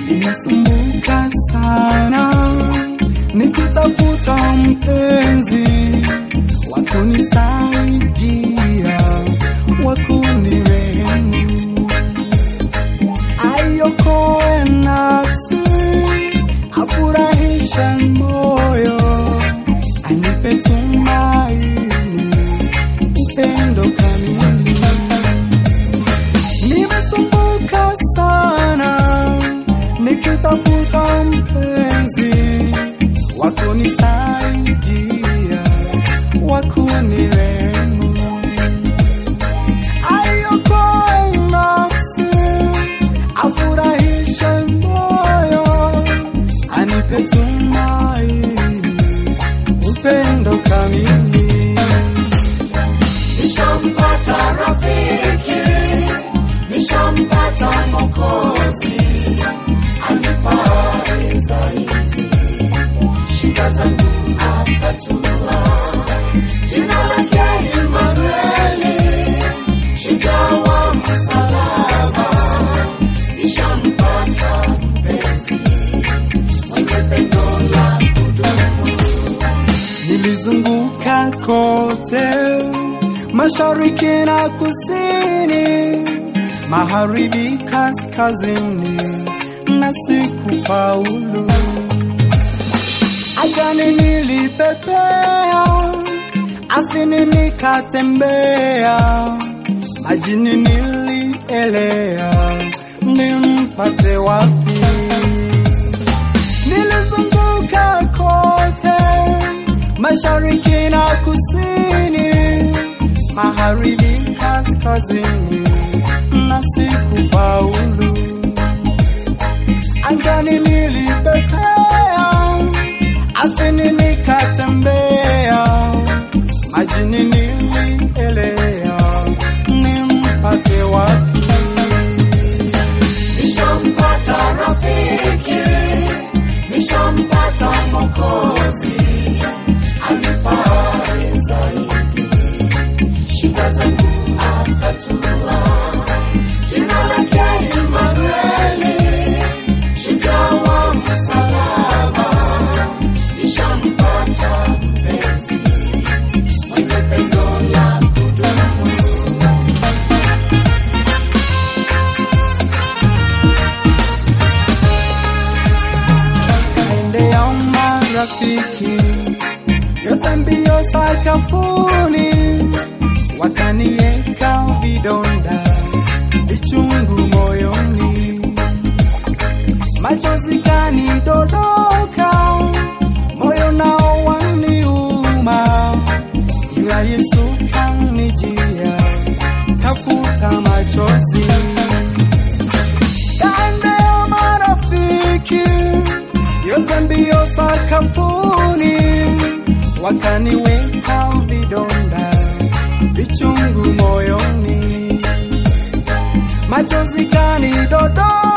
nimesumbuka sana nikitafuta mpenzi wa kunisaidia wa kunirehemu aiokoe nafsi afurahishe moyo anipe tumaini upendo kamili nimesumbuka sana nikitafuta mpenzi wa kunisaidia wa kunirehemu aiokoe nafsi afurahishe moyo anipe tumaini upendo kamili nishampata rafiki, nishampata Mwokozi, anifae zaidi, shida zangu atatua. Jina lake Imanueli, shujaa wa msalaba, nishampata mpenzi mwenye pendo la kudumu. Nilizunguka kote mashariki na kusini, magharibi, kaskazini, na sikufaulu. Angani nilipepea, ardhini nikatembea, majini nilielea, nimpate wapi? Nilizunguka kote mashariki na kusini, magharibi, kaskazini, na sikufaulu. Angani nilipepea, ardhini nikatembea, majini nilielea, nimpate wapi? nishampata rafiki, nishampata Mwokozi, anifae zaidi, shida zangu atatua. Jina lake Imanueli, shujaa wa msalaba, nishampata mpenzi mwenye pendo la kudumu. Kaendea marafiki yote mbio sakafuni, wakanieka vidonda vichungu moyoni, machozi kanidondoka, moyo nao waniuma, ila Yesu kanijia, kafuta machozi kaendea marafiki yote mbio sakafuni, wakaniweka vidonda vichungu moyoni, machozi kanidondoka,